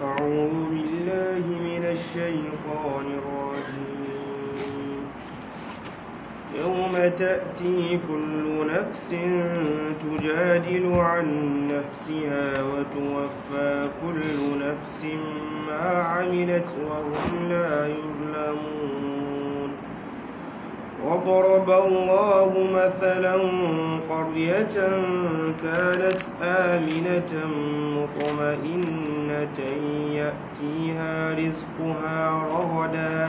أعوذ بالله من الشيطان الرجيم يوم تأتي كل نفس تجادل عن نفسها وتوفى كل نفس ما عملت وهم لا يظلمون وضرب الله مثلا قرية كانت آمنة مطمئنة يأتيها رزقها رغدا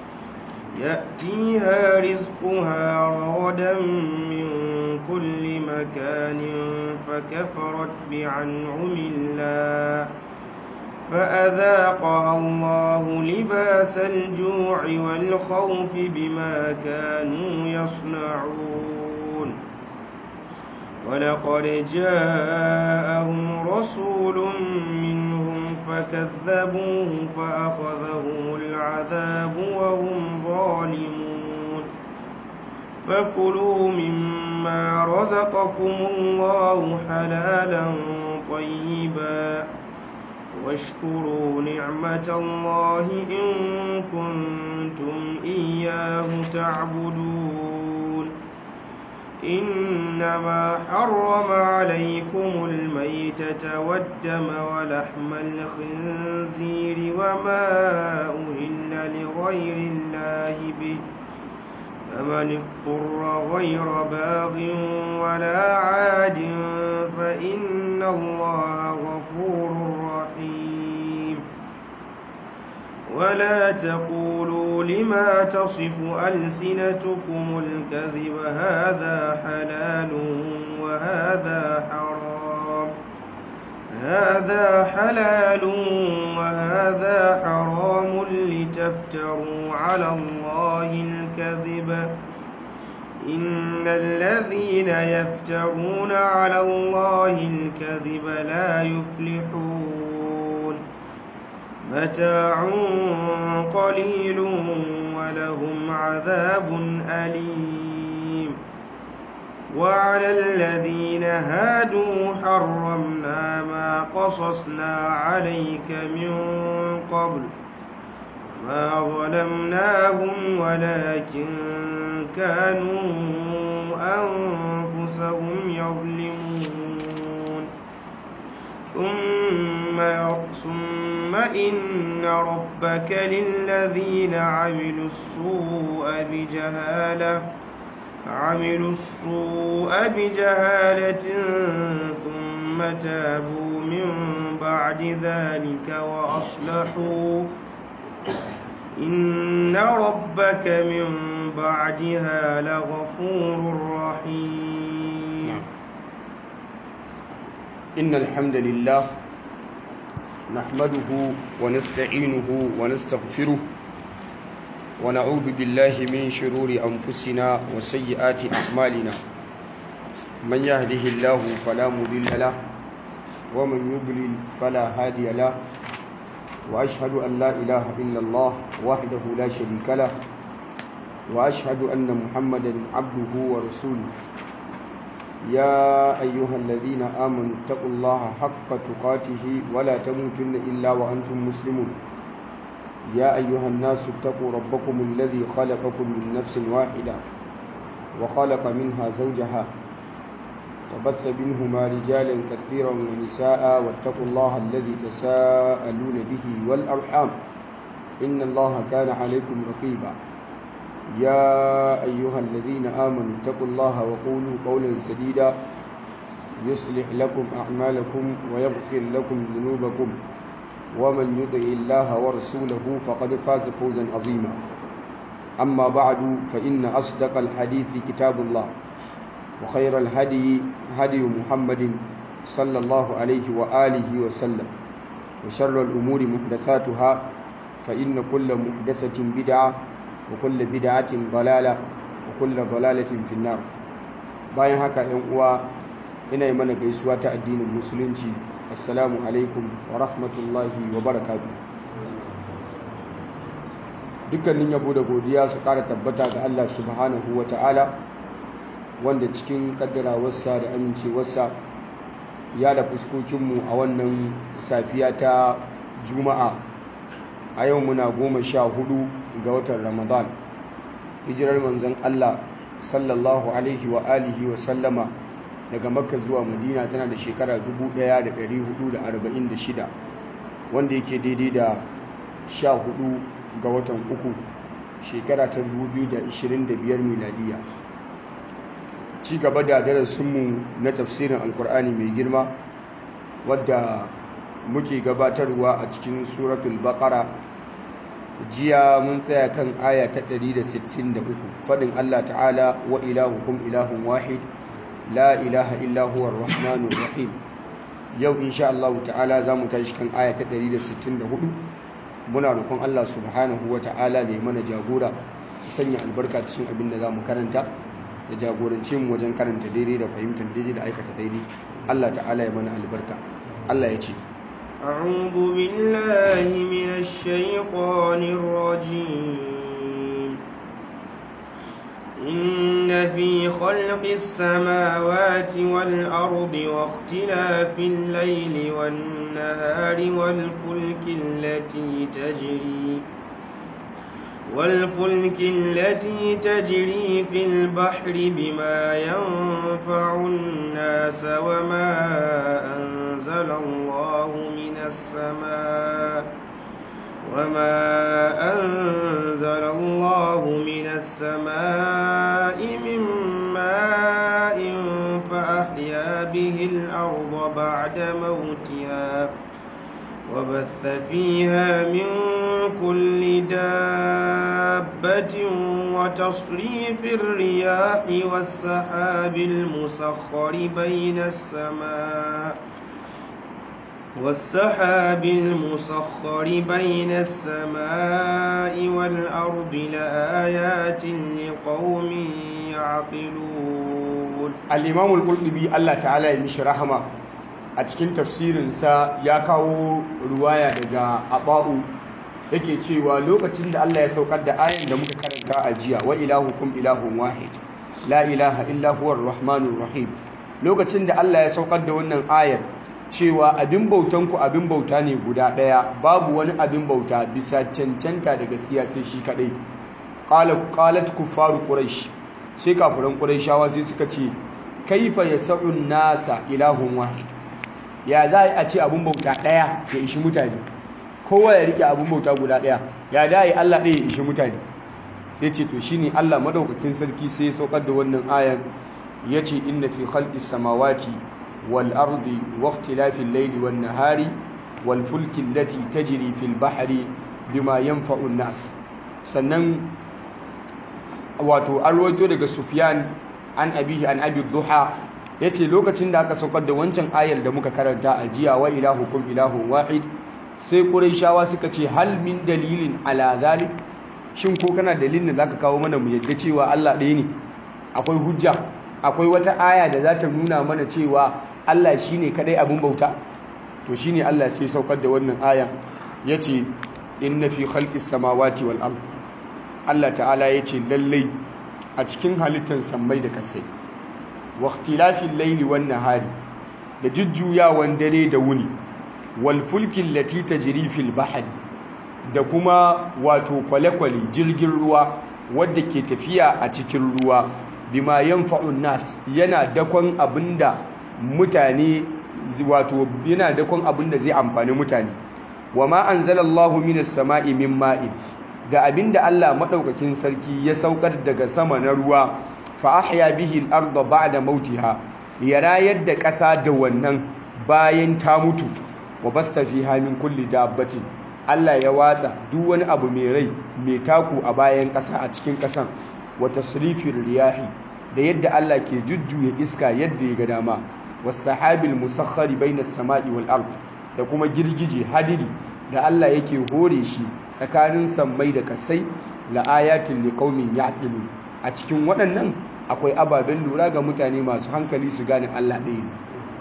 يأتيها رزقها رغدا من كل مكان فكفرت بعنعم الله فأذاقها الله لباس الجوع والخوف بما كانوا يصنعون ولقد جاءهم رسول منهم فكذبوه فأخذهم العذاب وهم ظالمون فكلوا مما رزقكم الله حلالا طيبا واشكروا نعمة الله إن كنتم إياه تعبدون إنما حرم عليكم الميتة والدم ولحم الخنزير وما أهل لغير الله به فمن اضطر غير باغ ولا عاد فإن الله غفور رحيم ولا تقولوا لما تصف ألسنتكم الكذب هذا حلال وهذا حرام هذا حلال وهذا حرام لتفتروا على الله الكذب إن الذين يفترون على الله الكذب لا يفلحون متاع قليل ولهم عذاب أليم وعلى الذين هادوا حرمنا ما قصصنا عليك من قبل وما ظلمناهم ولكن كانوا أنفسهم يظلمون ثم ثم إن ربك للذين عملوا السوء بجهالة عملوا السوء بجهالة ثم تابوا من بعد ذلك وأصلحوا إن ربك من بعدها لغفور رحيم إن الحمد لله نحمده ونستعينه ونستغفره ونعوذ بالله من شرور أنفسنا وسيئات أعمالنا من يهده الله فلا مضل له ومن يضلل فلا هادي له وأشهد أن لا إله إلا الله وحده لا شريك له وأشهد أن محمدا عبده ورسوله يا أيها الذين آمنوا اتقوا الله حق تقاته ولا تموتن إلا وأنتم مسلمون يا أيها الناس اتقوا ربكم الذي خلقكم من نفس واحدة وخلق منها زوجها وبث منهما رجالا كثيرا ونساء واتقوا الله الذي تساءلون به والأرحام إن الله كان عليكم رقيبا يا أيها الذين آمنوا اتقوا الله وقولوا قولا سديدا يصلح لكم أعمالكم ويغفر لكم ذنوبكم ومن يطع الله ورسوله فقد فاز فوزا عظيما أما بعد فإن أصدق الحديث كتاب الله وخير الهدي هدي محمد صلى الله عليه وآله وسلم وشر الأمور محدثاتها فإن كل محدثة بدعة وكل بدعة ضلالة وكل ضلالة في النار bayan haka ‘yan uwa ina yi mana gaisuwa ta addinin musulunci assalamu alaikum wa rahmatullahi wa barakatu dukkanin yabo da godiya su ƙara tabbata ga Allah subhanahu wa ta'ala wanda cikin kaddarawarsa da amincewarsa ya da fuskokinmu a wannan safiya ta juma'a a yau muna goma sha hudu ga watan ramadan hijirar manzon allah sallallahu alaihi wa alihi wa sallama daga makka zuwa madina tana da shekara 1446 wanda yake daidai da 14 ga watan uku shekara ta 2025 miladiya ci gaba da darasinmu na tafsirin alkur'ani mai girma wadda muke gabatarwa a cikin suratul baqara jiya mun tsaya kan aya ta 163 fadin Allah ta'ala wa ilahukum ilahun wahid la ilaha illa huwa rahmanur rahim yau insha Allah ta'ala zamu tashi kan aya ta 164 muna roƙon Allah subhanahu wa ta'ala da ya mana jagora ya sanya albarka cikin abin da zamu karanta da jagorance mu wajen karanta daidai da fahimtar daidai da aikata daidai Allah ta'ala ya mana albarka Allah ya ce أعوذ بالله من الشيطان الرجيم إن في خلق السماوات والأرض واختلاف الليل والنهار والفلك التي تجري والفلك التي تجري في البحر بما ينفع الناس وما أنزل الله من السماء وما أنزل الله من السماء من ماء فأحيا به الأرض بعد موتها وبث فيها من كل دابة وتصريف الرياح والسحاب المسخر بين السماء والسحاب المسخر بين السماء والأرض لآيات لقوم يعقلون الإمام القرطبي الله تعالى يمشي رحمه a cikin tafsirinsa ya kawo ruwaya daga aba'u yake cewa lokacin da Allah ya saukar da ayan da muka karanta a jiya wa ilahukum ilahun wahid la ilaha illa huwar rahmanur rahim lokacin da Allah ya saukar da wannan ayar cewa abin bautan ku abin bauta ne guda daya babu wani abin bauta bisa cancanta da gaskiya sai shi kadai qala qalat kuffaru quraish sai kafiran quraishawa sai suka ce kaifa yas'un nasa ilahun wahid ya za a ce abin bauta ɗaya ya ishi mutane kowa ya rike abin bauta guda ɗaya ya da yi Allah ɗaya ya ishi mutane sai ce to shine Allah madaukakin sarki sai ya saukar da wannan ayan ya ce inna fi khalqis samawati wal ardi wa ikhtilafil layli wan nahari wal fulki allati tajri fil bahri bima yanfa'u nas sannan wato an rawaito daga Sufyan an abihi an abi duha ya ce lokacin da aka saukar da wancan ayar da muka karanta a jiya wa ilahukum ilahun wahid sai shawa suka ce hal min dalilin ala zalik shin ko kana dalilin da zaka kawo mana mu yadda cewa Allah ɗaya ne akwai hujja akwai wata aya da za ta nuna mana cewa Allah shine kadai abin bauta to shine Allah sai saukar da wannan aya yace inna fi khalqis samawati wal ard Allah ta'ala yace lallai a cikin halittar sammai da kasai waktilafin laili wan nahari da jujjuyawan dare da wuni wal fulkin lati tajri fil bahri da kuma wato kwale-kwale jirgin ruwa wadda ke tafiya a cikin ruwa bima yanfa'un nas yana dakon abinda mutane wato yana dakon abinda zai amfani mutane wama anzalallahu minas sama'i min ma'in da abinda Allah madaukakin sarki ya saukar daga sama na ruwa fa ahya bihi al-ardha ba'da mautiha ya rayar da ƙasa da wannan bayan ta mutu wa basta fiha min kulli dabbatin Allah ya watsa duk wani abu mai rai mai taku a bayan ƙasa a cikin ƙasan wa tasrifir riyahi da yadda Allah ke jujjuya iska yadda ya ga dama was sahabil musakhkhari bainas sama'i wal ard da kuma girgije hadiri da Allah yake hore shi tsakanin sammai da kasai la ayatin liqaumin ya'qilun a cikin waɗannan akwai ababen lura ga mutane masu hankali su gane Allah ɗaya ne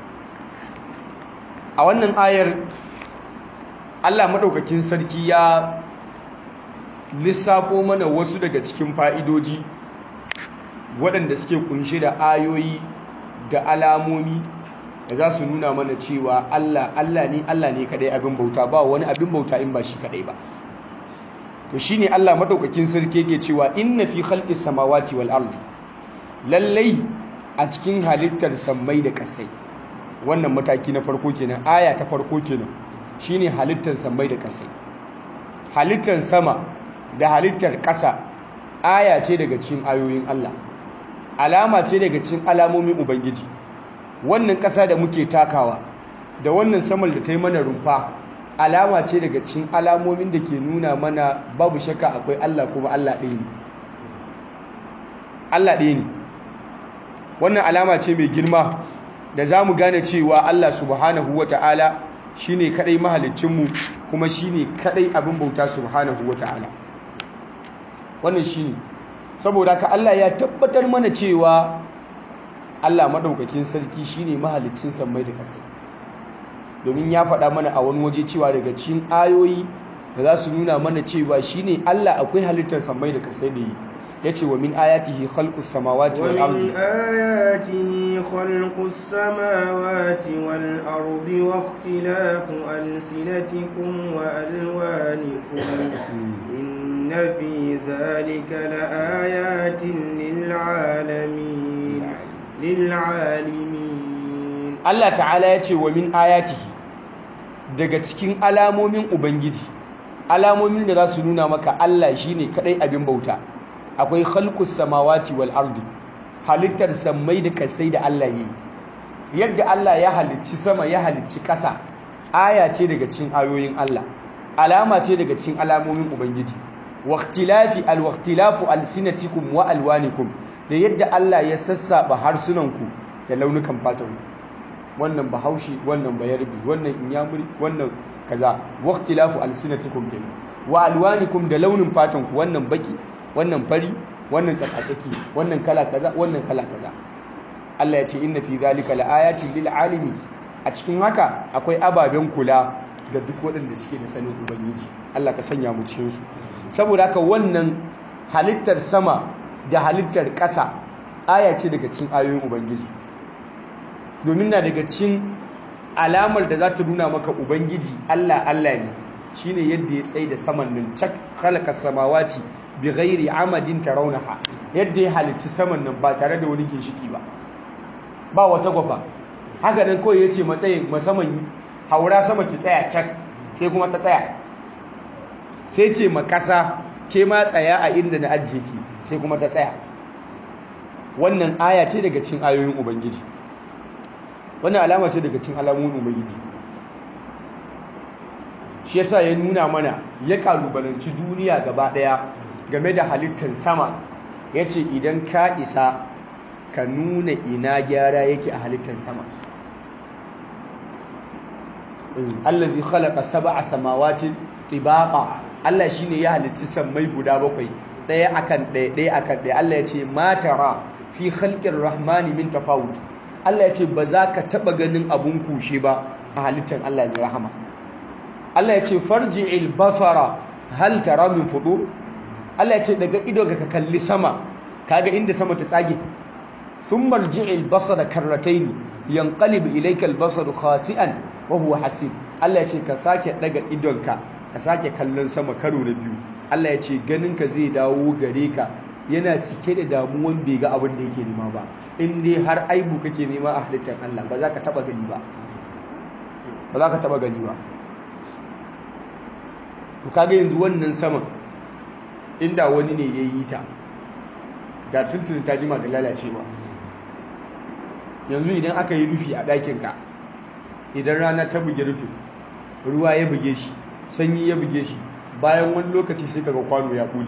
a wannan ayar Allah maɗaukakin sarki ya lissafo mana wasu daga cikin fa'idoji waɗanda suke kunshe da ayoyi da alamomi da za su nuna mana cewa Allah Allah ne Allah ne kadai abin bauta ba wani abin bauta in ba shi kadai ba to shine Allah madaukakin sarki yake cewa inna fi khalqis samawati wal ardi lallai a cikin halittar sammai da kasai wannan mataki na farko kenan aya ta farko kenan shine halittar sammai da kasai halittar sama da halittar ƙasa aya ce daga cikin ayoyin Allah alama ce daga cikin alamomin ubangiji wannan ƙasa da muke takawa da wannan saman da ta yi mana rumfa alama ce daga cikin alamomin da ke nuna mana babu shakka akwai Allah kuma Allah ɗaya ne Allah ɗaya ne wannan alama ce mai girma da za mu gane cewa Allah subhanahu wa ta'ala shi ne kaɗai mahalicinmu kuma shi ne kaɗai abin bauta subhanahu wa ta'ala wannan shi ne saboda ka Allah ya tabbatar mana cewa Allah maɗaukakin sarki shi ne mahalicin sammai da ƙasa domin ya faɗa mana a wani waje cewa daga cikin ayoyi da za su nuna mana cewa shi ne Allah akwai halittar sammai da ƙasa da yi ya ce wa min ayatihi khalqus samawati wal ardi ومن آياته خلق السماوات والأرض واختلاف ألسنتكم وألوانكم إن في ذلك لآيات للعالمين للعالمين Allah ta'ala ya ce wa min ayatihi daga cikin alamomin ubangiji alamomin da za su nuna maka Allah shine kadai abin bauta akwai khalqus samawati wal ardi halittar sammai da kasai da Allah yi yadda Allah ya halicci sama ya halicci kasa aya ce daga cikin ayoyin Allah alama ce daga cikin alamomin ubangiji waqtilafi alwaqtilafu alsinatikum wa alwanikum da yadda Allah ya sassaba harsunanku da launukan fatanku wannan bahaushe wannan bayarbi wannan inyamuri wannan kaza waqtilafu alsinatikum kenan wa alwanikum da launin fatanku wannan baki wannan fari wannan tsakatsaki wannan kala kaza wannan kala kaza Allah ya ce inna fi zalika laayatin lil alimi a cikin haka akwai ababen kula ga duk waɗanda suke da sanin ubangiji Allah ka sanya mu cikin su saboda haka wannan halittar sama da halittar ƙasa aya ce daga cikin ayoyin ubangiji domin na daga cikin alamar da za ta nuna maka ubangiji Allah Allah ne shine yadda ya tsaye da saman nan cak khalaqa samawati bi ghairi amadin tarawnaha yadda ya halicci saman nan ba tare da wani ginshiki ba ba wata gwafa haka nan kawai yace matsayin masaman haura sama ki tsaya cak sai kuma ta tsaya sai ce ma kasa ke ma tsaya a inda na ajiye ki sai kuma ta tsaya wannan aya ce daga cikin ayoyin ubangiji wannan alama ce daga cikin alamomin ubangiji shi yasa ya nuna mana ya kalubalanci duniya gaba daya game da halittar sama yace idan ka isa ka nuna ina gyara yake a halittar sama allazi khalaqa sab'a samawati tibaqa Allah shine ya halitti sammai guda bakwai daya akan daya daya akan daya Allah yace ma tara fi khalqir rahmani min tafawut Allah yace ba za ka taba ganin abun kushe ba a halittar Allah ne rahama Allah yace farji'il basara hal tara min fudur Allah yace daga ido ga ka kalli sama kaga inda sama ta tsage thumma rji'il basara karrataini yanqalib ilayka al-basaru khasi'an wa huwa hasib Allah ya ce ka sake daga idonka ka sake kallon sama karo na biyu Allah ya ce ganinka zai dawo gare ka yana cike da damuwan bai ga abin da yake nema ba in dai har aibu kake nema a halittar Allah ba za ka taba gani ba ba za ka taba gani ba to kaga yanzu wannan saman inda wani ne ya yi ta da tuntun ta jima da lalacewa yanzu idan aka yi rufi a ɗakinka idan rana ta buge rufin ruwa ya buge shi sanyi ya buge shi bayan wani lokaci sai kaga kwano ya kuli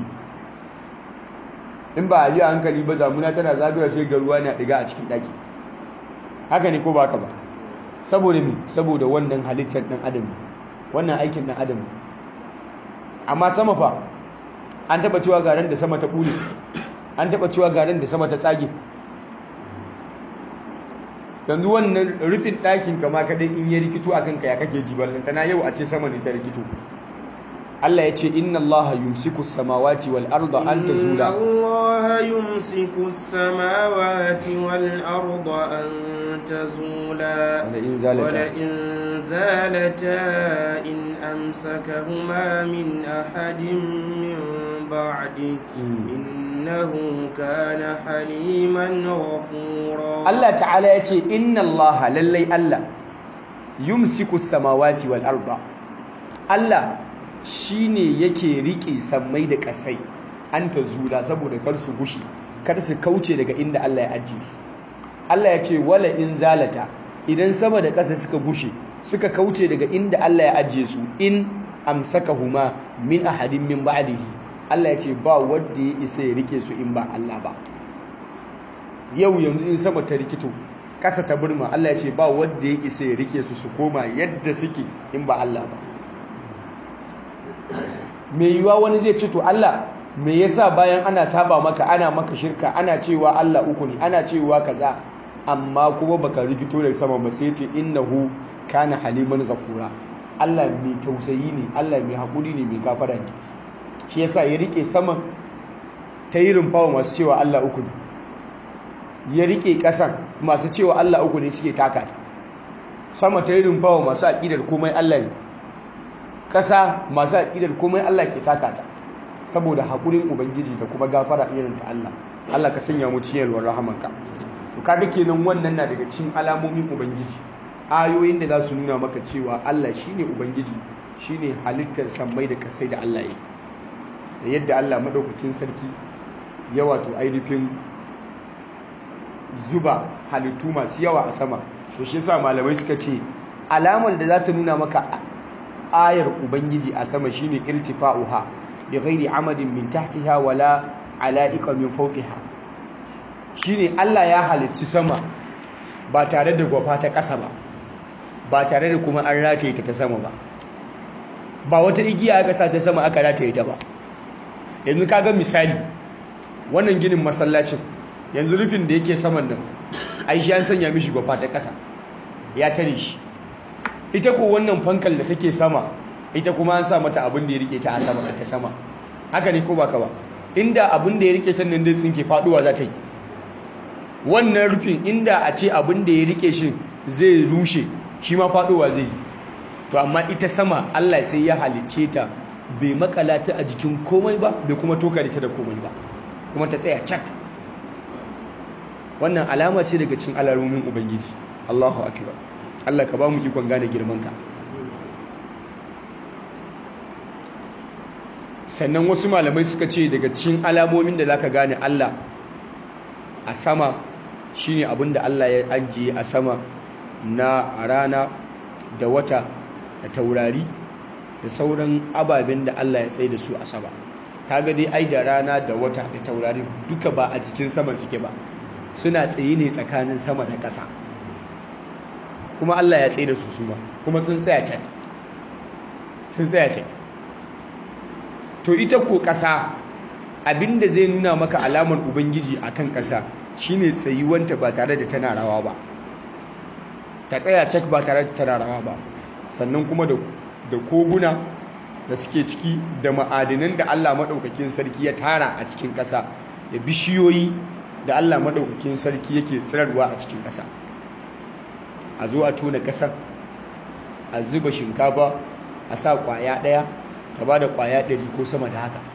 in ba a yi a hankali ba zamuna tana zagaya sai ga ruwa na ɗiga a cikin ɗaki haka ne ko ba ka ba saboda me saboda wannan halittar ɗan adam wannan aikin ɗan adam amma sama fa an taɓa cewa garan da sama ta ɓule an taɓa cewa garan da sama ta tsage yanzu wannan rufin ɗakin kama kaɗai in ya rikito a kanka ya kake ji ballanta na yau a ce sama ne ta rikito Allah ya ce inna Allah yumsiku samawati wal arda an tazula Allah yumsiku samawati wal arda an tazula wala in zalata wala in zalata in amsakahuma min ahadin min ba'di innahu kana haliman ghafura Allah ta'ala ya ce inna Allah lallai Allah yumsiku samawati wal arda Allah shine yake rike sammai da kasai an ta zula saboda kar su gushi kar su kauce daga inda Allah ya ajiye su Allah ya ce wala in zalata idan sama da ƙasa suka gushe suka kauce daga inda Allah ya ajiye su in amsakahuma min ahadin min ba'dihi Allah ya ce ba wanda ya isa ya rike su in ba Allah ba yau yanzu in sama ta rikito ƙasa ta burma Allah ya ce ba wanda ya isa ya rike su su koma yadda suke in ba Allah ba mai yiwuwa wani zai ce to Allah me yasa bayan ana saba maka ana maka shirka ana cewa Allah uku ne ana cewa kaza amma kuma baka rikito da sama ba sai ce innahu kana haliman ghafura Allah mai tausayi ne Allah mai hakuri ne mai gafara ne shi yasa ya rike saman ta yi rumfawa masu cewa Allah uku ne ya rike kasan masu cewa Allah uku ne suke taka ta sama ta yi rumfawa masu aƙidar komai Allah ne ƙasa masu aƙidar komai Allah ke taka ta saboda haƙurin ubangiji da kuma gafara irin ta Allah Allah ka sanya mu ciyarwar rahamanka to kaga kenan wannan na daga cikin alamomin ubangiji ayoyin da za su nuna maka cewa Allah shine ubangiji shine halittar sammai da kasai da Allah ya da yadda Allah madaukakin sarki ya wato ainihin zuba halittu masu yawa a sama to shi yasa malamai suka ce alamar da za ta nuna maka ayar ubangiji a sama shine irtifa'uha bi ghairi amadin min tahtiha wala ala'iqa min fawqiha shine Allah ya halicci sama ba tare da gwafa ta ƙasa ba ba tare da kuma an rataye ta ta sama ba ba wata igiya aka sa ta sama aka rataye ta ba yanzu kaga misali wannan ginin masallacin yanzu rufin da yake saman nan ai shi an sanya mishi gwafa ta ƙasa ya tare shi ita ko wannan fankal da take sama ita kuma an sa mata abin da ya rike ta a sama ta sama haka ne ko baka ba inda abin da ya rike ta nan dai tsinke faduwa za ta yi wannan rufin inda a ce abin da ya rike shi zai rushe shi ma faduwa zai yi to amma ita sama Allah sai ya halicce ta bai makala ta a jikin komai ba bai kuma toka ta da komai ba kuma ta tsaya cak wannan alama ce daga cikin alamomin ubangiji Allahu akbar Allah ka ba mu ikon gane girmanka sannan wasu malamai suka ce daga cikin alamomin da zaka gane Allah a sama shine abin da Allah ya ajiye a sama na rana da wata da taurari da sauran ababen da Allah ya tsaye da su a sama kaga dai ai da rana da wata da taurari duka ba a cikin sama suke ba suna tsaye ne tsakanin sama da ƙasa kuma Allah ya tsaye da su suma kuma sun tsaya can sun tsaya can to ita ko ƙasa abinda zai nuna maka alamar ubangiji akan ƙasa shine tsayuwanta ba tare da tana rawa ba ta tsaya cak ba tare da tana rawa ba sannan kuma da koguna da suke ciki da ma'adinan da Allah maɗaukakin sarki ya tara a cikin ƙasa da bishiyoyi da Allah maɗaukakin sarki yake tsirarwa a cikin ƙasa a zo a tona ƙasar a zuba shinkafa a sa ƙwaya ɗaya ta ba da ƙwaya ɗari ko sama da haka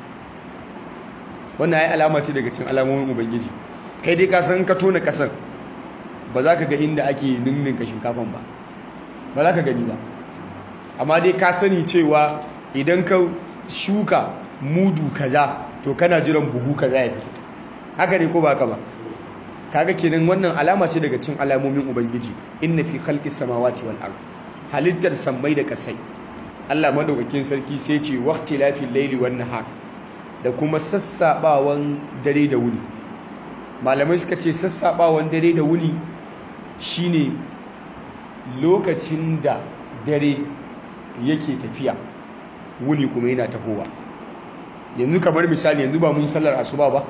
wannan ya alama ce daga cin alamomin ubangiji kai dai ka san ka tona ƙasar ba za ka ga inda ake ninninka shinkafan ba ba za ka gani ba amma dai ka sani cewa idan ka shuka mudu kaza to kana jiran buhu kaza ya fito haka ne ko ba ka ba kaga kenan wannan alama ce daga cin alamomin ubangiji inna fi khalqis samawati wal ard halittar sammai da kasai Allah madaukakin sarki sai ce waqti lafil layli wan nahar da kuma sassabawan dare da wuni malamai suka ce sassabawan dare da wuni shine lokacin da dare yake tafiya wuni kuma yana tahowa yanzu kamar misali yanzu ba mun sallar asuba ba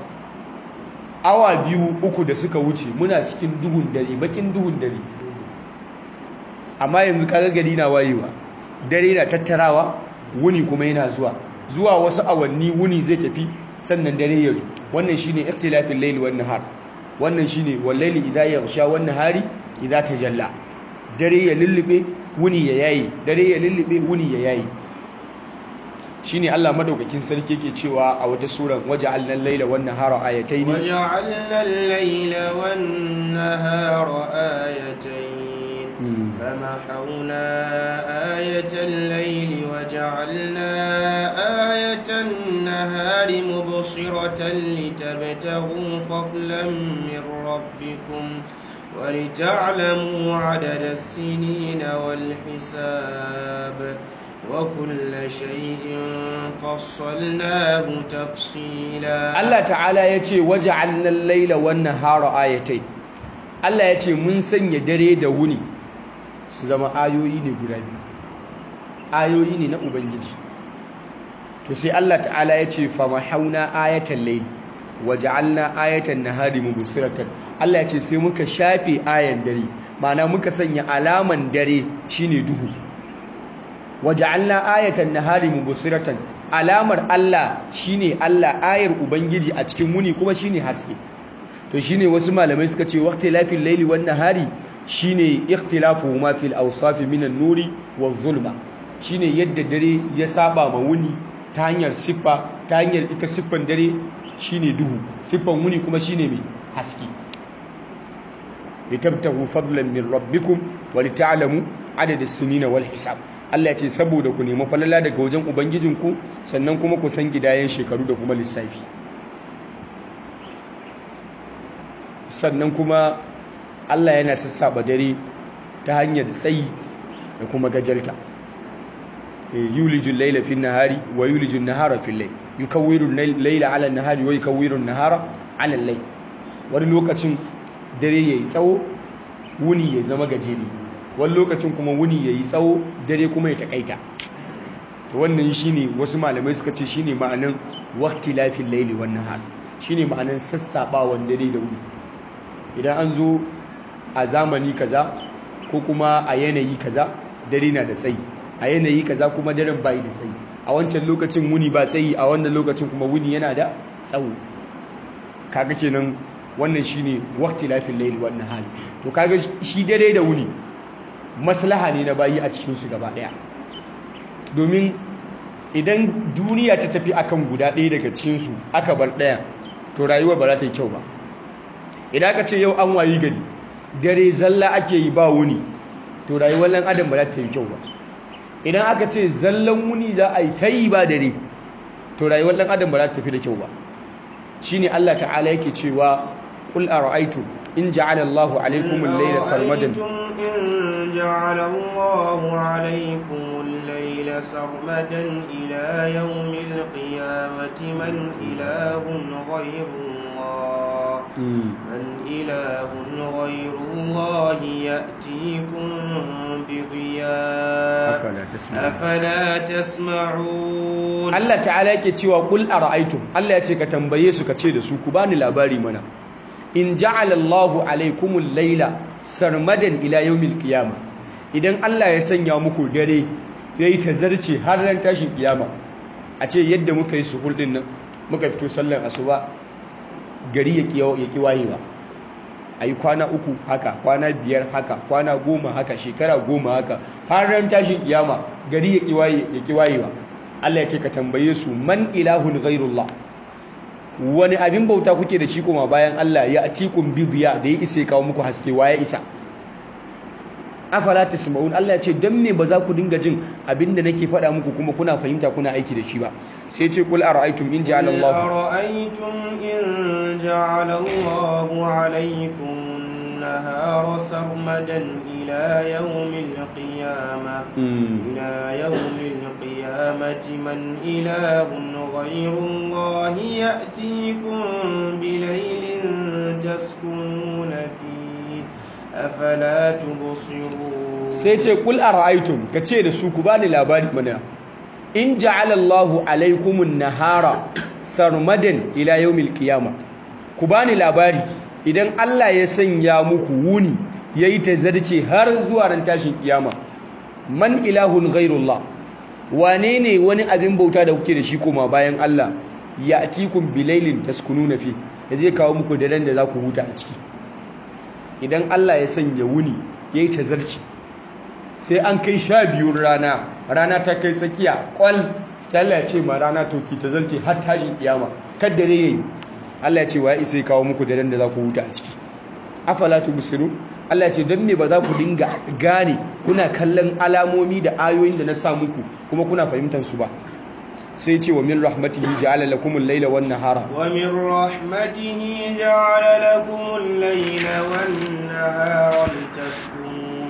awa biyu uku da suka wuce muna cikin duhun dare bakin duhun dare amma yanzu kaga gari na wayewa dare na tattarawa wuni kuma yana zuwa zuwa wasu awanni wuni zai tafi sannan dare ya zo wannan shine ikhtilafin layli wan nahar wannan shine wal layli idha yaghsha wan nahari idha tajalla dare ya lullube wuni ya yayi dare ya lullube wuni ya yayi shine Allah madaukakin sarki yake cewa a wata suran waja'alna al-layla wan nahara ayatayn وجعلنا الليل والنهار آيتين فمحونا آية الليل وجعلنا آية النهار مبصرة لتبتغوا فضلا من ربكم ولتعلموا عدد السنين والحساب وكل شيء فصلناه تفصيلا Allah ta'ala ya ce waja'alna al-laila wan nahara ayatayn Allah ya ce mun sanya dare da wuni su zama ayoyi ne guda biyu ayoyi ne na ubangiji to sai Allah ta'ala ya ce famahawna ayatal layl waja'alna ayatan nahari mubsiratan Allah ya ce sai muka shafe ayan dare ma'ana muka sanya alaman dare shine duhu waja'alna ayatan nahari mubsiratan alamar Allah shine Allah ayar ubangiji a cikin muni kuma shine haske to shine wasu malamai suka ce waqtilafil layli wan nahari shine ikhtilafuhuma fil awsaf min an-nuri waz-zulma shine yadda dare ya saba ma wuni ta hanyar siffa ta hanyar ita siffan dare shine duhu siffan wuni kuma shine mai haske litabtahu fadlan min rabbikum wa lita'lamu adada sinina wal hisab Allah ya ce saboda ku nemi falala daga wajen ubangijinku sannan kuma ku san gidayen shekaru da kuma lissafi sannan kuma Allah yana sassaba dare ta hanyar tsayi da kuma gajalta yulijul layla fin nahari wa yulijul nahara fil layl yukawwiru layla ala nahari wa yukawwiru nahara ala layl wani lokacin dare yayi tsawo wuni ya zama gajeri wani lokacin kuma wuni ya yi tsawo dare kuma ya takaita wannan shine wasu malamai suka ce shine ma'anin waqti lafin laili wan nahar shine ma'anin sassabawan dare da wuni idan an zo a zamani kaza ko kuma a yanayi kaza dare na da tsayi a yanayi kaza kuma daren bai da tsayi a wancan lokacin wuni ba tsayi a wannan lokacin kuma wuni yana da tsawo kaga kenan wannan shine waqti lafin laili wan nahar to kaga shi dare da wuni maslaha ne na bayi a cikinsu gaba ɗaya domin idan duniya ta tafi akan guda ɗaya daga cikinsu aka bar ɗaya to rayuwar ba za ta yi kyau ba idan aka ce yau an wayi gari dare zalla ake yi ba wuni to rayuwar ɗan adam ba za ta yi kyau ba idan aka ce zallan wuni za a yi ta yi ba dare to rayuwar ɗan adam ba za ta tafi da kyau ba shine Allah ta'ala yake cewa qul ara'aytum in ja'ala Allahu alaykum al-layla sarmadan إن جعل الله عليكم الليل سرمدا إلى يوم القيامة من إله غير الله من إله غير الله يأتيكم بضياء أفلا تسمعون أفلا تسمعون Allah ta'ala yake cewa qul ara'aytum Allah ya ce ka tambaye su ka ce da su ku bani labari mana in ja'ala Allahu alaykumul layla sarmadan ila yawmil qiyamah idan Allah ya sanya muku dare yayi tazarce har ran tashin kiyama a ce yadda muka yi suhur din nan muka fito sallar asuba gari ya kiyo ya kiwayewa ayi kwana uku haka kwana biyar haka kwana goma haka shekara goma haka har ran tashin kiyama gari ya kiwaye ya kiwayewa Allah ya ce ka tambaye su man ilahun ghairullah wani abin bauta kuke da shi kuma bayan Allah ya atikum bidiya da ya isa ya kawo muku haske wa ya isa afala tasma'un Allah ya ce dan me ba za ku dinga jin abinda nake faɗa muku kuma kuna fahimta kuna aiki da shi ba sai ce kul ara'aytum in ja'ala Allah أرأيتم إن جعل الله عليكم النهار سرمدا إلى يوم القيامة إلى يوم القيامة من إله غير الله يأتيكم بليل تسكنون فيه أفلا تبصرون sai ce kul ara'aytum kace da su ku bani labari mana in ja'ala Allahu alaykumun nahara sarmadan ila yawmil qiyama ku bani labari idan Allah ya sanya muku wuni yayi tazarce har zuwa ran tashin kiyama man ilahun ghairullah wane ne wani abin bauta da kuke da shi koma bayan Allah ya atikum bilailin taskununa fi da zai kawo muku daren da za ku huta a ciki idan Allah ya sanya wuni yayi tazarci sai an kai sha biyun rana rana ta kai tsakiya kwal sai Allah ya ce ma rana to ki tazarce har tashin kiyama kad dare yayi Allah ya ce wa isa ya kawo muku daren da za ku huta a ciki afala tubsirun Allah ya ce don me ba za ku dinga gane kuna kallon alamomi da ayoyin da na sa muku kuma kuna fahimtar su ba sai ce wa min rahmatihi ja'ala lakum al-laila wan nahara wa min rahmatihi ja'ala lakum al-laila wan nahara litaskunu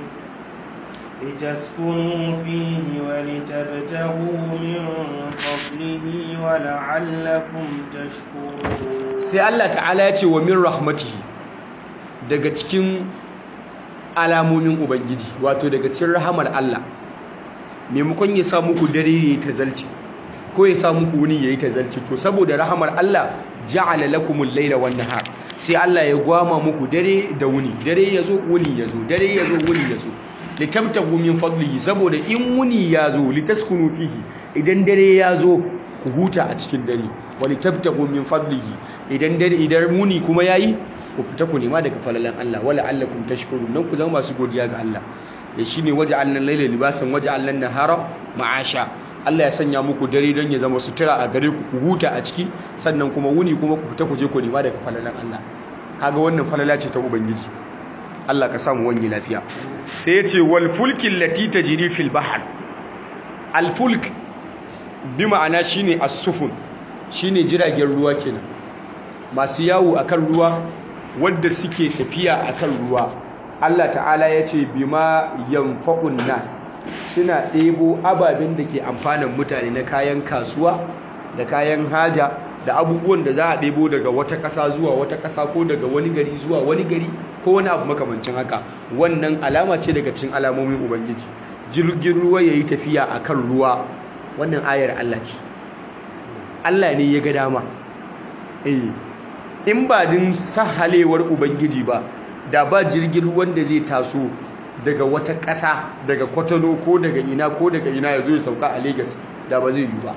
litaskunu fihi wa litabtaghu min fadlihi wa la'allakum tashkurun sai Allah ta'ala ya ce wa min rahmatihi daga cikin alamomin ubangiji wato daga cikin rahamar Allah maimakon ya sa muku dare yayi tazalci ko ya sa muku wuni yayi tazalci to saboda rahamar Allah ja'ala lakumul layla wan nahar sai Allah ya gwama muku dare da wuni dare yazo wuni yazo dare yazo wuni yazo litabtagu min fadlihi saboda in wuni yazo litaskunu fihi idan dare yazo ku huta a cikin dare wali tabtagu min fadlihi idan dare idan muni kuma yayi ku fita ku nema daga falalan Allah wala allakum tashkurun nan ku zama masu godiya ga Allah ya shine waja'alna layla libasan waja'alna nahara ma'asha Allah ya sanya muku dare don ya zama sutura a gare ku ku huta a ciki sannan kuma wuni kuma ku fita ku je ku nema daga falalan Allah kaga wannan falala ce ta ubangiji Allah ka samu wani lafiya sai ya ce wal fulki allati tajri fil bahr al fulk bi ma'ana shine as-sufun shine jiragen ruwa kenan masu yawo akan ruwa wadda suke tafiya akan ruwa Allah ta'ala ya ce bima yanfa'un nas suna ɗebo ababen da ke amfanin mutane na kayan kasuwa da kayan haja da abubuwan da za a ɗebo daga wata ƙasa zuwa wata ƙasa ko daga wani gari zuwa wani gari ko wani abu makamancin haka wannan alama ce daga cikin alamomin ubangiji jirgin ruwa ya yi tafiya akan ruwa wannan ayar Allah ce Allah ne ya ga dama eh in ba din sahalewar ubangiji ba da ba jirgin ruwan da zai taso daga wata ƙasa daga kwatano ko daga ina ko daga ina ya zo ya sauka a Legas da ba zai yi ba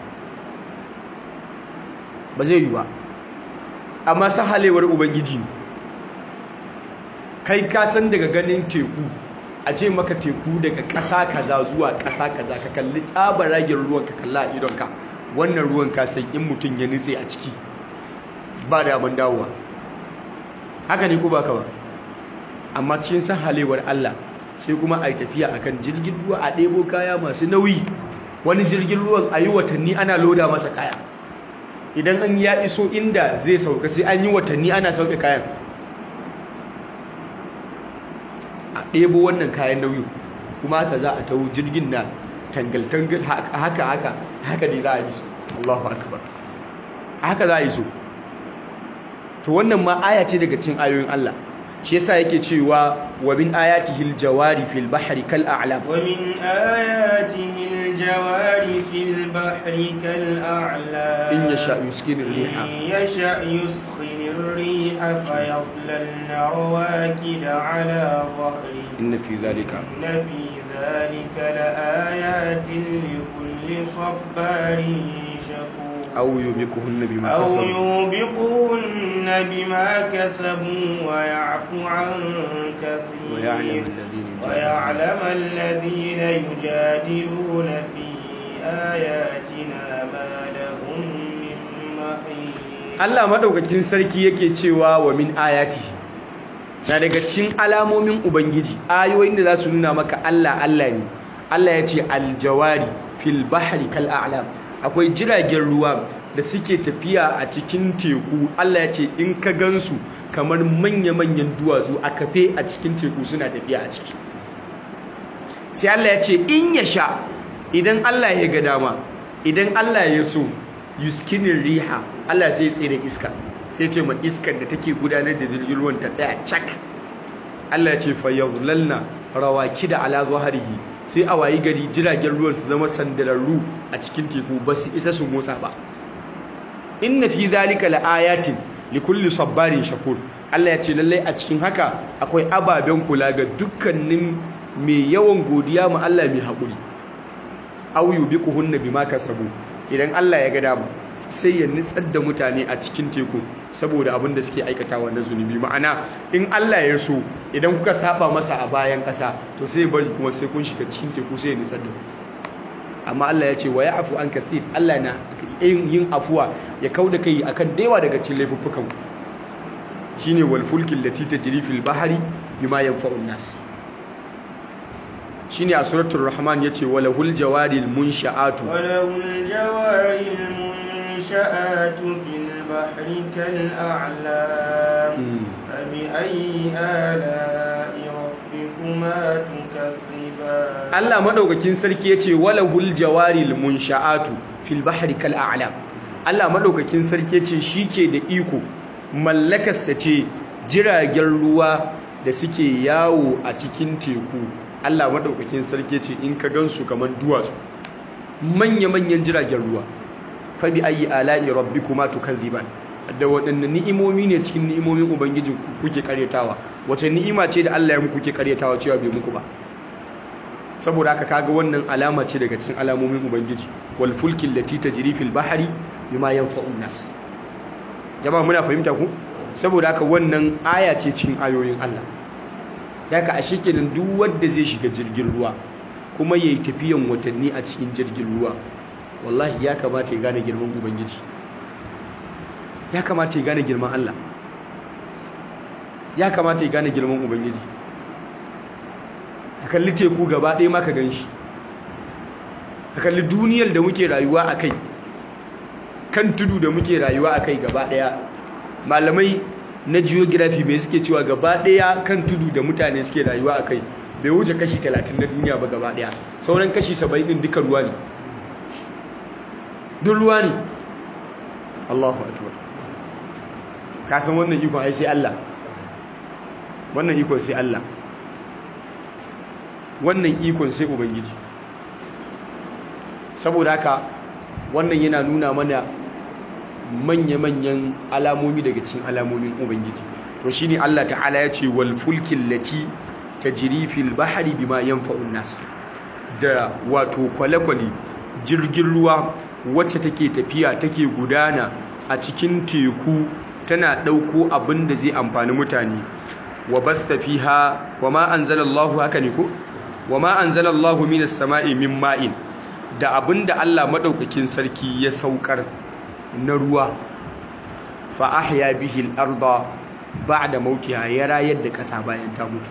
ba zai yi ba amma sahalewar ubangiji ne kai ka san daga ganin teku a ce maka teku daga ƙasa kaza zuwa ƙasa kaza ka kalli tsabaragen ruwan ka kalla a idonka wannan ruwan ka san in mutum ya nutse a ciki ba da abin dawowa haka ne ko ba ka ba amma cikin sahalewar Allah sai kuma a yi tafiya akan jirgin ruwa a ɗebo kaya masu nauyi wani jirgin ruwan a yi watanni ana loda masa kaya idan an ya iso inda zai sauka sai an yi watanni ana sauke kayan a ɗebo wannan kayan nauyi kuma haka za a tawo jirgin na tangal-tangal haka haka haka ne za a yi su Allahu akbar haka za a yi su to wannan ma aya ce daga cikin ayoyin Allah shi yasa yake cewa wa min ayatihi aljawari fil bahri kal a'lam wa min ayatihi aljawari fil bahri kal a'lam in yasha yuskinu riha in yasha yuskinu riha fayadlalna rawakid ala dhahri inna fi dhalika inna fi dhalika laayatin likulli sabarin shakur aw yubikuhunna bima أو kasabu يوبقهن بما كسبوا ويعفو عن كثير ويعلم الذين يجادلون ويعلم الذين يجادلون في آياتنا ما لهم من محيص Allah madaukakin sarki yake cewa wa min ayati na daga cikin alamomin ubangiji ayoyin da za su nuna maka Allah Allah ne Allah ya ce aljawari fil bahri kal a'lam akwai jiragen ruwa da suke tafiya a cikin teku Allah ya ce in ka gansu kamar manya-manyan duwatsu a kafe a cikin teku suna tafiya a ciki sai Allah ya ce in ya sha idan Allah ya ga dama idan Allah ya so yuskinin riha Allah sai tsere iska sai ce ma iskar da take gudanar da jirgin ruwan ta tsaya cak Allah ya ce fa yazlalna rawakida ala zahrihi sai a wayi gari jiragen ruwan su zama sandararru a cikin teku ba su isa su motsa ba inna fi zalika laayatin likulli sabbarin shakur Allah ya ce lallai a cikin haka akwai ababen kula ga dukkanin mai yawan godiya ma Allah mai haƙuri aw yubiquhunna bima kasabu idan Allah ya ga dama sai ya nitsar da mutane a cikin teku saboda abin da suke aikatawa na zunubi ma'ana in Allah ya so idan kuka saba masa a bayan ƙasa to sai bari kuma sai kun shiga cikin teku sai ya nitsar da ku amma Allah ya ce wa ya'fu an kathir Allah na yin afuwa ya kauda kai akan dewa daga cikin laifuffukan shine wal fulkil lati tajri fil bahri bima yanfa'u nas shine a suratul rahman yace walahul jawaril munsha'atu walahul jawaril munsha'atu fil bahri kal a'lam abi ayyi ala'i rabbikuma tukaththiban Allah madaukakin sarki yace walahul jawaril munsha'atu fil bahri kal a'lam Allah madaukakin sarki yace shike da iko mallakarsa ce jiragen ruwa da suke yawo a cikin teku Allah maɗaukakin sarki ce in ka gansu kamar duwatsu manya-manyan jiragen ruwa fabi ayi ala'i rabbikuma tukazziban da waɗannan ni'imomi ne cikin ni'imomin ubangijin kuke karyatawa wace ni'ima ce da Allah ya muku kuke karyatawa cewa bai muku ba saboda haka kaga wannan alama ce daga cikin alamomin ubangiji wal fulkil lati tajri fil bahri bima yanfa'un nas jama'a muna fahimta ku saboda haka wannan aya ce cikin ayoyin Allah daga a kenan duk wanda zai shiga jirgin ruwa kuma yayi tafiyan watanni a cikin jirgin ruwa wallahi ya kamata ya gane girman ubangiji ya kamata ya gane girman Allah ya kamata ya gane girman ubangiji a kalli teku gaba ɗaya maka gan shi a kalli duniyar da muke rayuwa a kai kan tudu da muke rayuwa a kai gaba ɗaya malamai na geography mai suke cewa gaba ɗaya kan tudu da mutane suke rayuwa a kai bai wuce kashi 30 na duniya ba gaba ɗaya sauran kashi 70 ɗin duka ruwa ne duk ruwa ne Allahu akbar ka san wannan ikon ai sai Allah wannan ikon sai Allah wannan ikon sai ubangiji saboda haka wannan yana nuna mana manya-manyan alamomi daga cikin alamomin ubangiji to shine Allah ta'ala ya ce wal fulkin lati tajri fil bahri bima yanfa'un nas da wato kwale-kwale jirgin ruwa wacce take tafiya take gudana a cikin teku tana dauko abin da zai amfani mutane wa batha fiha wa ma anzalallahu haka ne ko wa ma anzalallahu minas sama'i min ma'in da abinda Allah madaukakin sarki ya saukar na ruwa fa ahya bihi al-arda ba'da mautiha ya rayar da kasa bayan ta mutu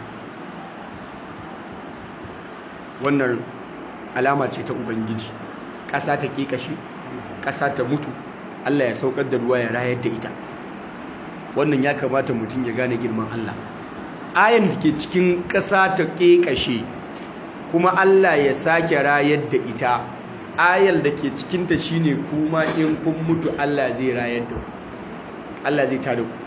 wannan alama ce ta ubangiji kasa ta kekashe kasa ta mutu Allah ya saukar da ruwa ya rayar da ita wannan ya kamata mutum ya gane girman Allah ayan da ke cikin kasa ta kekashe kuma Allah ya sake rayar da ita ayal da ke cikinta shine kuma in kun mutu Allah zai rayar da ku Allah zai tada ku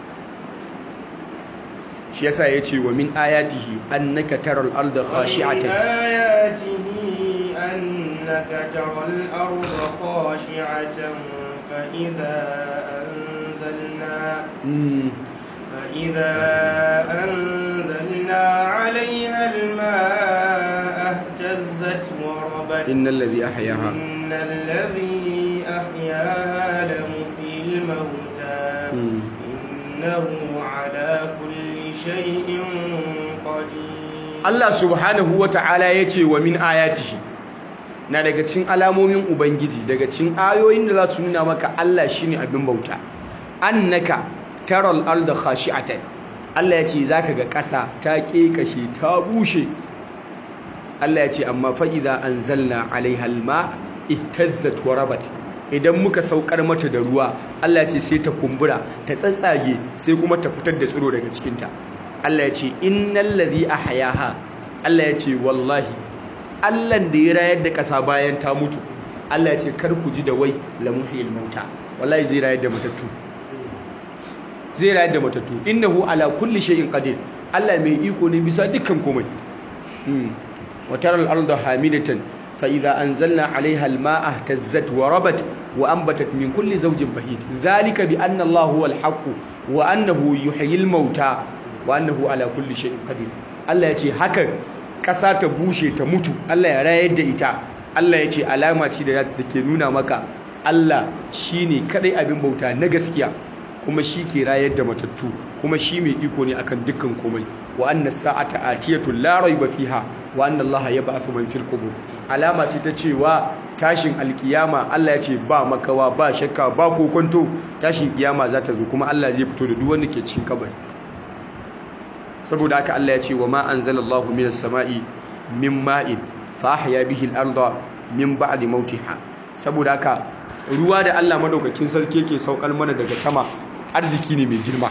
shi yasa yace wa min ayatihi annaka taral arda khashi'atan ayatihi annaka taral arda khashi'atan fa idza anzalna فإذا أنزلنا عليها الماء اهتزت وربت إن الذي أحياها إن الذي أحياها لمحيي الموتى إنه على كل شيء قدير الله سبحانه وتعالى يتي ومن آياته na daga cikin alamomin ubangiji daga cikin ayoyin da za su nuna maka Allah shine abin bauta annaka taral arda khashi'atan Allah ya ce zaka ga ƙasa ta kekashe ta bushe Allah ya ce amma fa idza anzalna alaiha alma ihtazzat wa rabat idan muka saukar mata da ruwa Allah ya ce sai ta kumbura ta tsatsage sai kuma ta fitar da tsiro daga cikin ta Allah ya ce innal ladhi ahyaha Allah ya ce wallahi Allah da ya rayar da ƙasa bayan ta mutu Allah ya ce kar ku ji da wai lamuhil mauta wallahi zai rayar da matattu zai rayar da matattu innahu ala kulli shay'in qadir Allah mai iko ne bisa dukkan komai wa taral arda hamidatan fa idza anzalna 'alayha al-ma'a ihtazzat wa rabat wa anbatat min kulli zawjin bahij dhalika bi anna Allah huwa al-haqq wa annahu yuhyil mauta wa annahu ala kulli shay'in qadir Allah ya ce hakan kasa ta bushe ta mutu Allah ya rayar da ita Allah ya ce alama ce da ke nuna maka Allah shine kadai abin bauta na gaskiya kuma shi ke rayar da matattu kuma shi mai iko ne akan dukkan komai wa anna sa'ata atiyatu la rayba fiha wa anna Allah yab'athu man fil qubur alama ce ta cewa tashin alkiyama Allah ya ce ba makawa ba shakka ba kokonto tashin kiyama za ta zo kuma Allah zai fito da duk wanda ke cikin kabari saboda haka Allah ya ce wa ma anzalallahu minas sama'i min ma'in fa ahya bihi al-ardha min ba'di mautiha saboda haka ruwa da Allah madaukakin sarki yake saukar mana daga sama arziki ne mai girma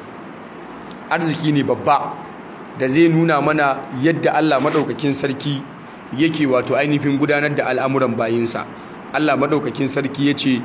arziki ne babba da zai nuna mana yadda Allah madaukakin sarki yake wato ainihin gudanar da al'amuran bayinsa Allah madaukakin sarki yace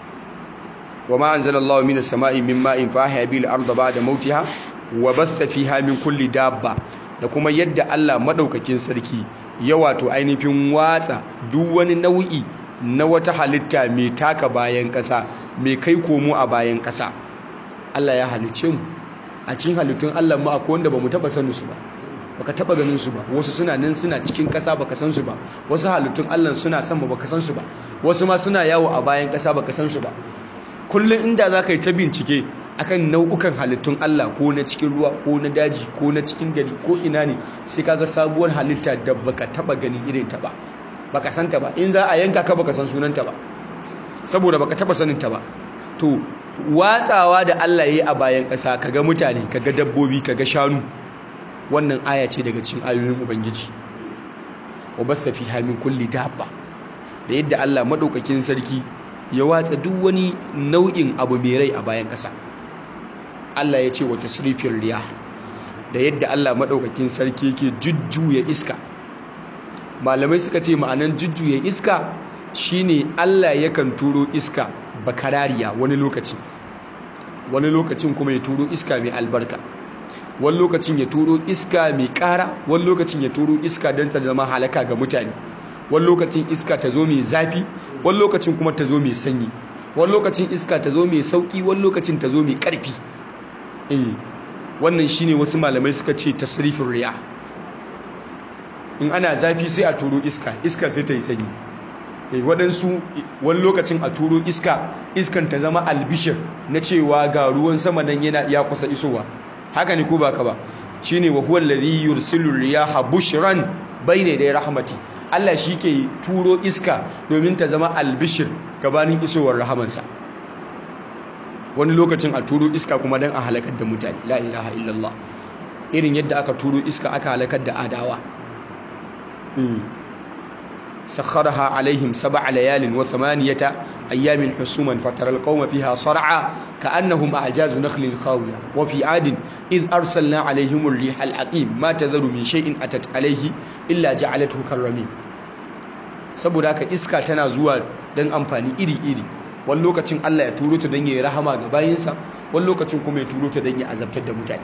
wa ma anzalallahu minas sama'i min ma'in fa ahya bihi al-ardha ba'da mautiha wa batha fiha min kulli dabba da kuma yadda Allah madaukakin sarki ya wato ainihin watsa duk wani nau'i na wata halitta mai taka bayan ƙasa mai kai komo a bayan ƙasa Allah ya halicce mu a cikin halittun Allah mu akwai wanda bamu taba sanin su ba baka taba ganin su ba wasu suna nan suna cikin ƙasa baka san su ba wasu halittun Allah suna sama baka san su ba wasu ma suna yawo a bayan ƙasa baka san su ba kullum inda za ka yi ta bincike akan nau'ukan halittun Allah ko na cikin ruwa ko na daji ko na cikin gari ko ina ne sai kaga sabuwar halitta da baka taba ganin irin ta ba baka san ta ba in za a yanka ka baka san sunanta ba saboda baka taba sanin ta ba to watsawa da Allah yayi a bayan ƙasa kaga mutane kaga dabbobi kaga shanu wannan aya ce daga cikin ayoyin ubangiji wa basa fiha min kulli dabba da yadda Allah madaukakin sarki ya watsa duk wani nau'in abu mai rai a bayan ƙasa Allah ya ce wa tasrifin riya da yadda Allah maɗaukakin sarki yake jujjuya iska malamai suka ce ma'anan jujjuya iska shine Allah yakan turo iska bakarariya wani lokaci wani lokacin kuma ya turo iska mai albarka wani lokacin ya turo iska mai ƙara wani lokacin ya turo iska don ta zama halaka ga mutane wani lokacin iska ta zo mai zafi wani lokacin kuma ta zo mai sanyi wani lokacin iska ta zo mai sauki wani lokacin ta zo mai ƙarfi eh wannan shine wasu malamai suka ce tasrifin riya in ana zafi sai a turo iska iska sai ta yi sanyi eh waɗansu wani lokacin a turo iska iskan ta zama albishir na cewa ga ruwan sama nan yana ya kusa isowa haka ne ko baka ba shine wa huwa allazi yursilu riyaha bushran bayna yaday rahmati Allah shi ke turo iska domin ta zama albishir gabanin isowar rahamansa wani lokacin a turo iska kuma don a halakar da mutane la ilaha illallah irin yadda aka turo iska aka halakar da adawa sakharaha alaihim sab'a layalin wa thamaniyata ayyamin husuman fatara alqawma fiha sar'a ka'annahum a'jazu nakhlin khawiya wa fi adin id arsalna alaihim ar-riha al-aqim ma tadharu min shay'in atat alaihi illa ja'alathu karrami saboda haka iska tana zuwa dan amfani iri-iri wani lokacin Allah ya turo ta don ya yi rahama ga bayinsa wani lokacin kuma ya turo ta don ya azabtar da mutane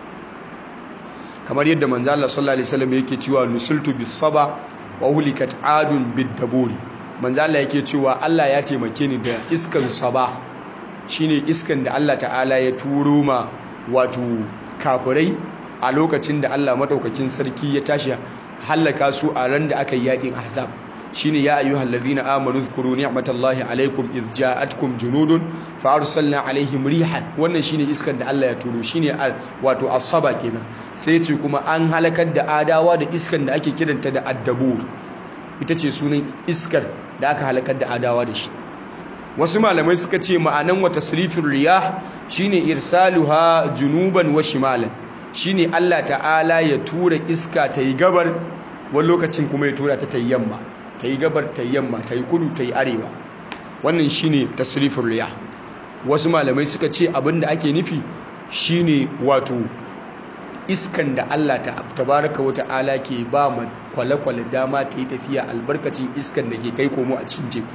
kamar yadda manzo Allah sallallahu alaihi wasallam yake cewa nusultu bis saba wa hulikat adun bid daburi manzo Allah yake cewa Allah ya taimake ni da iskan saba shine iskan da Allah ta'ala ya turo ma wato kafirai a lokacin da Allah madaukakin sarki ya tashi hallaka su a ran da aka yi yakin ahzab shine ya ayyuhal ladhina amanu zkuru ni'matallahi alaikum idh ja'atkum junudun fa arsalna alaihim rihan wannan shine iskar da Allah ya turo shine wato asaba kenan sai ce kuma an halakar da adawa da iskar da ake kiranta da addabur ita ce sunan iskar da aka halakar da adawa da shi wasu malamai suka ce ma'anan wa tasrifin riyah shine irsaluha junuban wa shimalan shine Allah ta'ala ya tura iska ta yi gabar wani lokacin kuma ya tura ta ta yi yamma ta yi gabar ta yi yamma ta yi kudu ta yi arewa wannan shine tasrifin riya wasu malamai suka ce abinda ake nufi shine wato iskan da Allah ta tabaraka wa ta'ala ke ba ma kwale-kwale dama ta yi tafiya albarkacin iskan da ke kai komo a cikin teku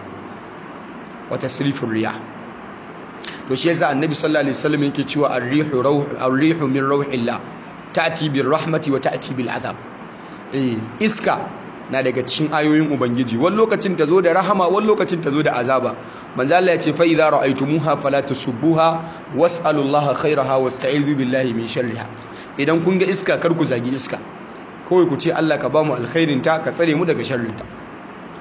wa tasrifin riya to shi yasa annabi sallallahu alaihi wasallam yake cewa ar-rihu rawh ar-rihu min rawhillah ta'ti bir rahmati wa ta'ti bil azab eh iska na daga cikin ayoyin ubangiji wani lokacin ta zo da rahama wani lokacin ta zo da azaba manzo Allah ya ce fa idza ra'aytumuha fala tasubbuha was'alullaha khairaha wasta'izu billahi min sharriha idan kun ga iska kar ku zagi iska kawai ku ce Allah ka ba mu alkhairin ta ka tsare mu daga sharrin ta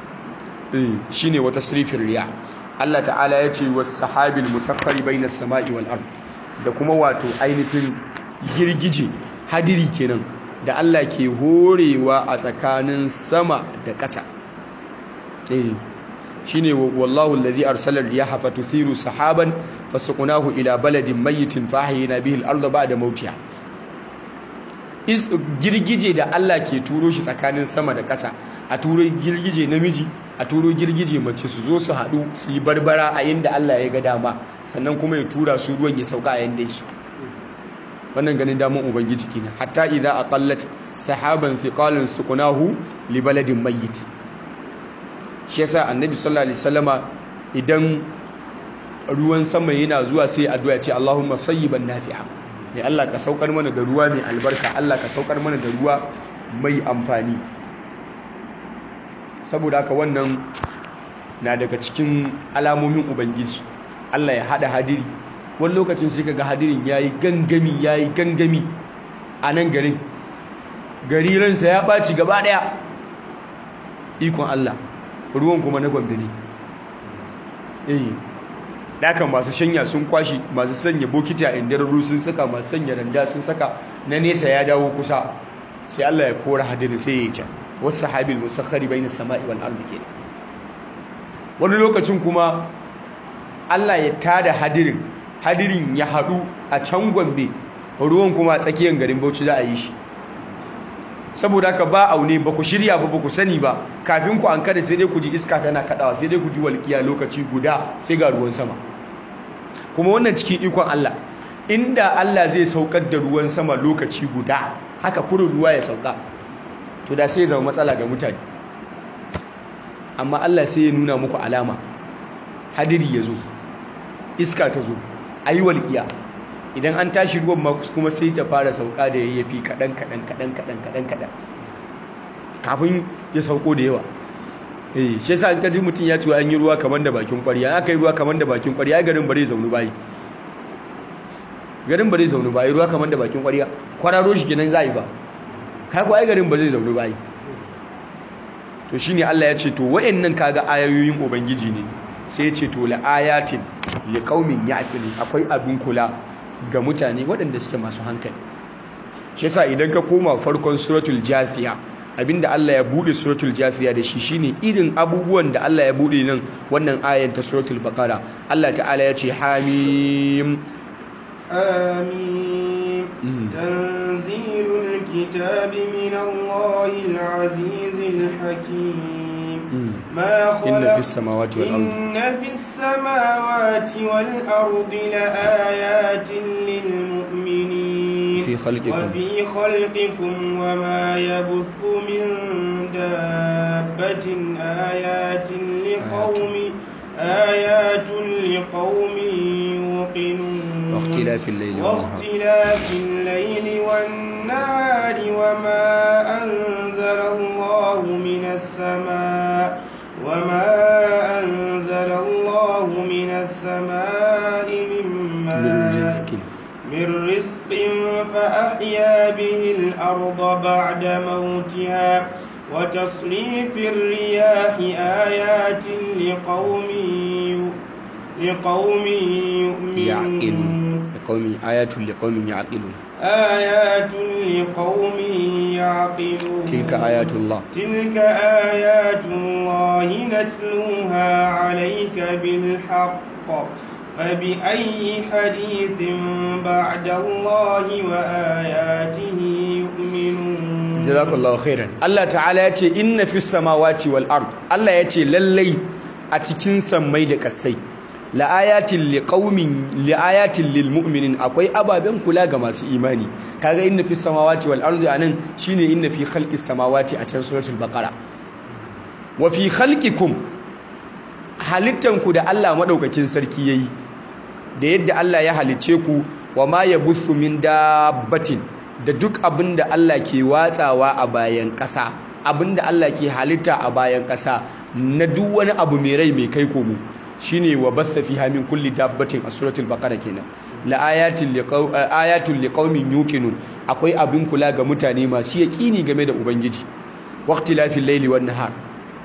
eh shine wata sirfin riya Allah ta'ala ya ce was sahabil musaffari bainas sama'i wal ard da kuma wato ainihin girgije hadiri kenan da Allah ke horewa a tsakanin sama da ƙasa eh shine wallahu allazi arsala riyaha fatuthiru sahaban fasuqnahu ila baladin mayyitin fahyina bihi al-ardha ba'da mawtiha is girgije da Allah ke turo shi tsakanin sama da ƙasa a turo girgije namiji a turo girgije mace su zo su haɗu su yi barbara a yadda Allah ya ga dama sannan kuma ya tura su ruwan ya sauka a yadda su wannan ganin damun ubangiji kenan hatta idza aqallat sahaban thiqalan suqnahu li baladin mayyit shi yasa annabi sallallahu alaihi wasallama idan ruwan sama yana zuwa sai addu'a ya ce Allahumma sayyiban nafi'a ya Allah ka saukar mana da ruwa mai albarka Allah ka saukar mana da ruwa mai amfani saboda haka wannan na daga cikin alamomin ubangiji Allah ya hada hadiri wani lokacin sai kaga hadirin yayi gangami yayi gangami a nan garin gari ransa ya ɓaci gaba ɗaya ikon Allah ruwan kuma na gwamda ne eh dakan masu shanya sun kwashi masu sanya bokiti a indararru sun saka masu sanya randa sun saka na nesa ya dawo kusa sai Allah ya kora hadirin sai ya yi ta wasu sahabil musakhari bai na sama'i wal ardi ke wani lokacin kuma Allah ya tada hadirin hadirin ya haɗu a can gombe ruwan kuma a tsakiyar garin bauchi za a yi shi saboda haka ba aune ba ku shirya ba ba ku sani ba kafin ku an kada sai dai ku ji iska tana kadawa sai dai ku ji walƙiya lokaci guda sai ga ruwan sama kuma wannan cikin ikon Allah inda Allah zai saukar da ruwan sama lokaci guda haka kurin ruwa ya sauka to da sai zama matsala ga mutane amma Allah sai ya nuna muku alama hadiri ya zo iska ta zo ayi walƙiya idan an tashi ruwan kuma sai ta fara sauka da yayyafi kaɗan kaɗan kaɗan kaɗan kaɗan kaɗan kafin ya sauko da yawa eh shi yasa an kaji mutum ya ce an yi ruwa kamar da bakin ƙwarya aka yi ruwa kamar da bakin ƙwarya garin bare zaunu bayi garin bare zaunu bayi ruwa kamar da bakin ƙwarya kwararo shi kenan za a yi ba kai ko ai garin ba zai zaunu bayi to shine Allah ya ce to wayannan kaga ayoyin ubangiji ne sai ya ce to la ayatin liqaumin ya'qilun akwai abin kula ga mutane waɗanda suke masu hankali shi yasa idan ka koma farkon suratul jathiya abinda Allah ya bude suratul jathiya da shi shine irin abubuwan da Allah ya bude nan wannan ayan ta suratul baqara Allah ta'ala ya ce hamim آمين تنزيل الكتاب من الله العزيز الحكيم ما خلق إن في السماوات والأرض إن في السماوات والأرض لآيات للمؤمنين في خلقكم وفي خلقكم وما يبث من دابة آيات لقوم آيات لقوم يوقنون واختلاف الليل والنهار واختلاف الليل والنهار وما أنزل الله من السماء وما أنزل الله من السماء من من ماء رزق من رزق فأحيا به الأرض بعد موتها وتصريف الرياح آيات لقوم يؤ- لقوم يعقلون يؤمنون لقوم آيات لقوم يعقلون آيات لقوم يعقلون تلك آيات الله تلك آيات الله نتلوها عليك بالحق فبأي حديث بعد الله وآياته يؤمنون jazakallahu khairan Allah ta'ala ya ce inna fis samawati wal ard Allah ya ce lallai a cikin sammai da kasai la ayatin liqaumin li ayatin lil mu'minin akwai ababen kula ga masu imani kaga inna fis samawati wal ard anan shine inna fi khalqis samawati a can suratul baqara wa fi khalqikum halittanku da Allah madaukakin sarki yayi da yadda Allah ya halice ku wa ma yabuthu min dabbatin da duk abin da Allah ke watsawa a bayan ƙasa abin da Allah ke halitta a bayan ƙasa na duk wani abu mai rai mai kai komo shine wa batha fiha min kulli dabbatin a suratul baqara kenan la ayatin liqaw ayatul liqaumin yuqinun akwai abin kula ga mutane masu yaqini game da ubangiji waqtilafil layli wan nahar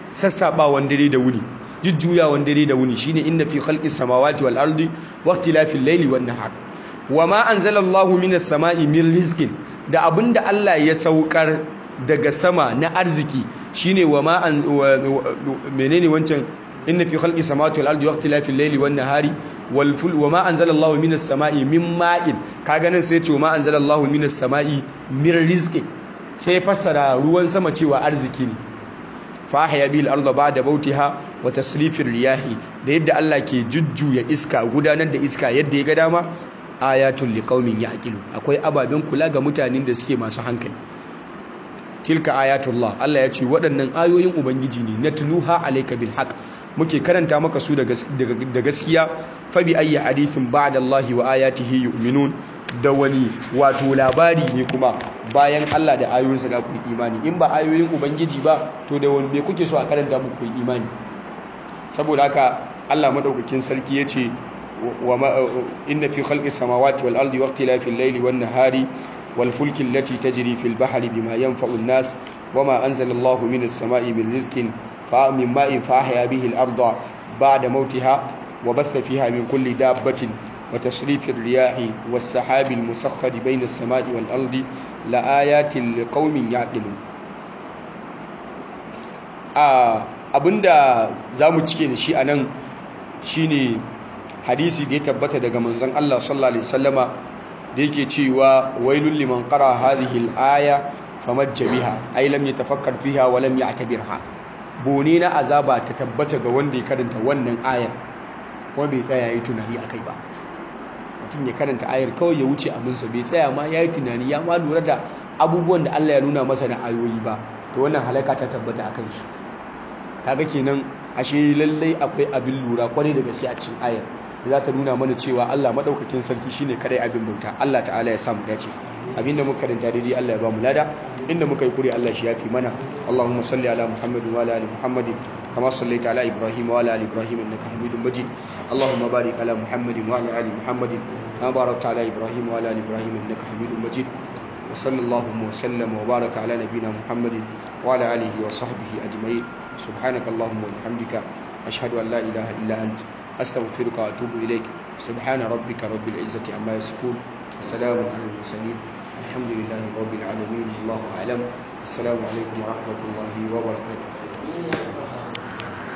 sassabawan dare da wuni jujjuyawan dare da wuni shine inna fi khalqis samawati wal ardi wa ikhtilafil layli wan nahar wama anzalallahu minas sama'i min rizqin da abinda Allah ya saukar daga sama na arziki shine wama an menene wancan inna fi khalqis samawati wal ardi wa ikhtilafil layli wan nahari wal ful wama anzalallahu minas sama'i min ma'in kaga nan sai ya ce wama anzalallahu minas sama'i min rizqin sai fassara ruwan sama cewa arziki ne fahaya bil arda ba'da bautiha wa tasrifir riyahi da yadda Allah ke jujjuya iska gudanar da iska yadda ya ga dama ayatul liqaumin ya'qilu akwai ababen kula ga mutanen da suke masu hankali tilka ayatullah Allah ya ce waɗannan ayoyin ubangiji ne natluha alayka bil haqq muke karanta maka su da gaskiya fa bi ayyi hadithin ba'da Allah wa ayatihi yu'minun da wani wato labari ne kuma bayan Allah da ayoyinsa da ku yi imani in ba ayoyin ubangiji ba to da wani me kuke so a karanta muku yi imani saboda haka Allah madaukakin sarki yace wa inna fi khalqis samawati wal ardi waqtilafil layli wan nahari wal fulki allati tajri fil bahri bima yanfa'u an-nas wama anzala Allahu minas sama'i min rizqin fa min ma'in fa ahya bihi al-arda ba'da mawtiha wa batha fiha min kulli dabbatin وتصريف الرياح والسحاب المسخر بين السماء والأرض لآيات لقوم يعقلون abinda za mu cike da shi a nan shine hadisi da ya tabbata daga manzon Allah sallallahu alaihi wasallama da yake cewa wailul liman qara hadhihi al-aya famajja biha ay lam yatafakkar fiha wa lam ya'tabirha bone na azaba ta tabbata ga wanda ya karanta wannan ayar kuma bai tsaya yayi tunani akai ba mutum ya karanta ayar kawai ya wuce abinsa bai tsaya ma ya yi tunani ya ma lura da abubuwan da Allah ya nuna masa na ayoyi ba to wannan halaka ta tabbata a kan shi kaga kenan ashe lallai akwai abin lura kwarai da gaske a cikin ayar da za ta nuna mana cewa Allah madaukakin sarki shine kadai abin bauta Allah ta'ala ya samu dace abinda muka karanta daidai Allah ya ba mu lada inda muka yi kure Allah shi yafi mana Allahumma salli ala Muhammadin wa ala ali Muhammadin كما صليت على إبراهيم وعلى آل إبراهيم إنك حميد مجيد اللهم بارك على محمد وعلى آل محمد كما باركت على إبراهيم وعلى آل إبراهيم إنك حميد مجيد وصلى اللهم وسلم وبارك على نبينا محمد وعلى آله وصحبه أجمعين سبحانك اللهم وبحمدك أشهد أن لا إله إلا أنت أستغفرك وأتوب إليك سبحان ربك رب العزة عما يصفون وسلام على المرسلين الحمد لله رب العالمين الله أعلم السلام عليكم ورحمة الله وبركاته